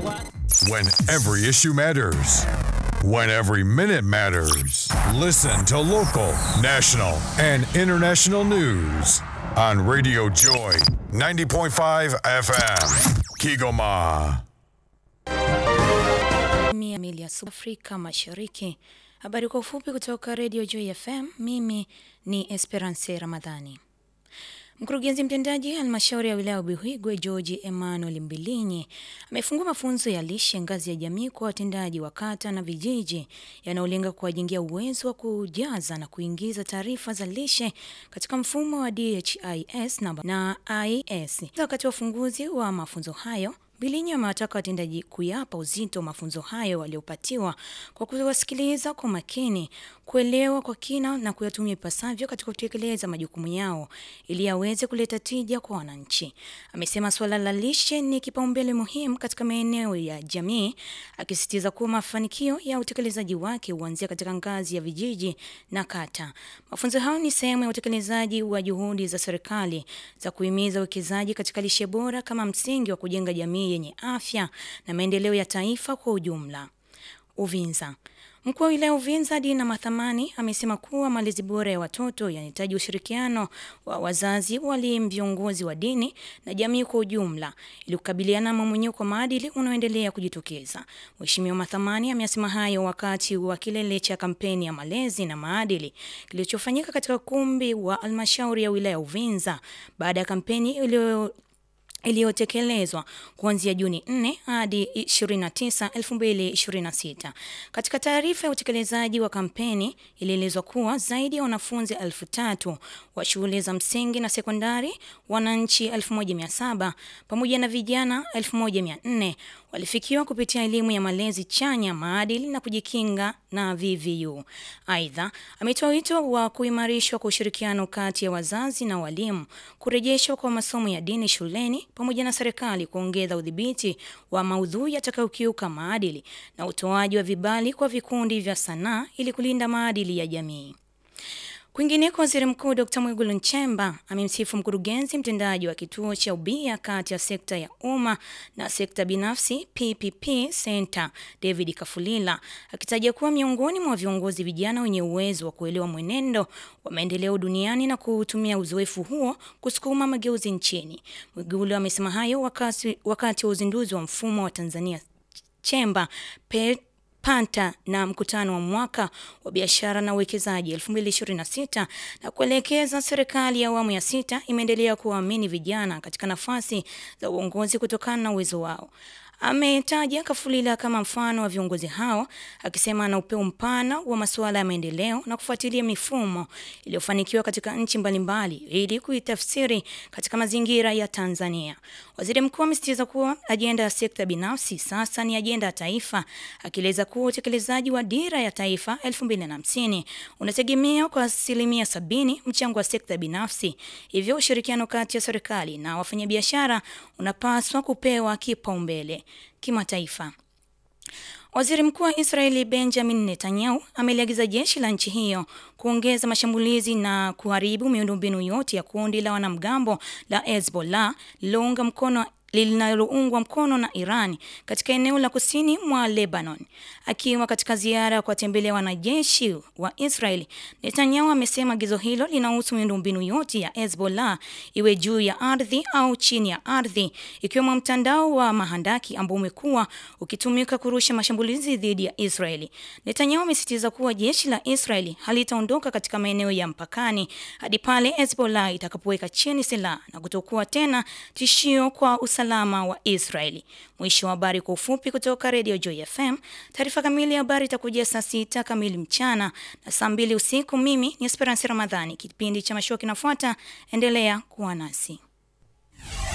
what? When every issue matters. When every minute matters. Listen to local, national, and international news on Radio Joy 90.5 FM. Kigoma. mia mili ya Afrika Mashariki. Habari kwa ufupi kutoka Radio Joy FM. Mimi ni Esperance Ramadhani. Mkurugenzi mtendaji halmashauri ya wilaya ya Buhigwe George Emmanuel Mbilinyi amefungua mafunzo ya lishe ngazi ya jamii kwa watendaji wa kata na vijiji yanayolenga kuwajengia uwezo wa kujaza na kuingiza taarifa za lishe katika mfumo wa DHIS na, na IS. Wakati wa ufunguzi wa mafunzo hayo Bilinyi amewataka watendaji kuyapa uzito mafunzo hayo waliopatiwa kwa kuwasikiliza kwa makini, kuelewa kwa kina na kuyatumia ipasavyo katika kutekeleza majukumu yao ili yaweze kuleta tija kwa wananchi. Amesema suala la lishe ni kipaumbele muhimu katika maeneo ya jamii, akisisitiza kuwa mafanikio ya utekelezaji wake huanzia katika ngazi ya vijiji na kata. Mafunzo hayo ni sehemu ya utekelezaji wa juhudi za serikali za kuhimiza uwekezaji katika lishe bora kama msingi wa kujenga jamii yenye afya na maendeleo ya taifa kwa ujumla. Uvinza. Mkuu wa wilaya Uvinza Dina Mathamani amesema kuwa malezi bora ya watoto yanahitaji ushirikiano wa wazazi, walimu, viongozi wa dini na jamii kwa ujumla ili kukabiliana na mmomonyoko wa maadili unaoendelea kujitokeza. Mheshimiwa Mathamani amesema hayo wakati wa kilele cha kampeni ya malezi na maadili kilichofanyika katika ukumbi wa halmashauri ya wilaya Uvinza baada ya kampeni iliyo iliyotekelezwa kuanzia Juni 4 hadi 29, 2026. Katika taarifa ya utekelezaji wa kampeni ilielezwa kuwa zaidi ya wanafunzi elfu tatu wa shule za msingi na sekondari, wananchi 1700 pamoja na vijana 1400 walifikiwa kupitia elimu ya malezi chanya, maadili na kujikinga na VVU. Aidha, ametoa wito wa kuimarishwa kwa ushirikiano kati ya wazazi na walimu, kurejeshwa kwa masomo ya dini shuleni pamoja na serikali kuongeza udhibiti wa maudhui yatakayokiuka maadili na utoaji wa vibali kwa vikundi vya sanaa ili kulinda maadili ya jamii. Kwingineko, waziri mkuu Dr Mwigulu Nchemba amemsifu mkurugenzi mtendaji wa kituo cha ubia kati ya sekta ya umma na sekta binafsi PPP Center David Kafulila akitaja kuwa miongoni mwa viongozi vijana wenye uwezo wa kuelewa mwenendo wa maendeleo duniani na kutumia uzoefu huo kusukuma mageuzi nchini. Mwigulu amesema hayo wakati, wakati wa uzinduzi wa mfumo wa Tanzania Chemba pe Panta na mkutano wa mwaka wa biashara na uwekezaji 2026 na kuelekeza serikali ya awamu ya sita imeendelea kuwaamini vijana katika nafasi za uongozi kutokana na uwezo wao. Ametaja Kafulila kama mfano wa viongozi hao, akisema ana upeo mpana wa masuala ya maendeleo na kufuatilia mifumo iliyofanikiwa katika nchi mbalimbali ili kuitafsiri katika mazingira ya Tanzania. Waziri mkuu amesisitiza kuwa ajenda ya sekta binafsi sasa ni ajenda ya taifa, akieleza kuwa utekelezaji wa dira ya taifa 2050 unategemea kwa asilimia sabini mchango wa sekta binafsi, hivyo ushirikiano kati ya serikali na wafanyabiashara unapaswa kupewa kipaumbele. Kimataifa. Waziri Mkuu wa Israeli Benjamin Netanyahu ameliagiza jeshi la nchi hiyo kuongeza mashambulizi na kuharibu miundombinu yote ya kundi la wanamgambo la Hezbollah lilounga mkono linaloungwa mkono na Iran katika eneo la kusini mwa Lebanon. Akiwa katika ziara ya kuwatembelea wanajeshi wa Israeli, Netanyahu amesema agizo hilo linahusu miundombinu yote ya Hezbollah, iwe juu ya ardhi au chini ya ardhi, ikiwemo mtandao wa mahandaki ambao umekuwa ukitumika kurusha mashambulizi dhidi ya Israeli. Netanyahu amesisitiza kuwa jeshi la Israeli halitaondoka katika maeneo ya mpakani hadi pale Hezbollah itakapoweka chini silaha na kutokuwa tena tishio kwa usalama wa Israeli. Mwisho wa habari kwa ufupi kutoka Radio Joy FM. Taarifa kamili ya habari itakujia saa sita kamili mchana na saa mbili usiku. Mimi ni Esperance Ramadhani. Kipindi cha mashua kinafuata, endelea kuwa nasi.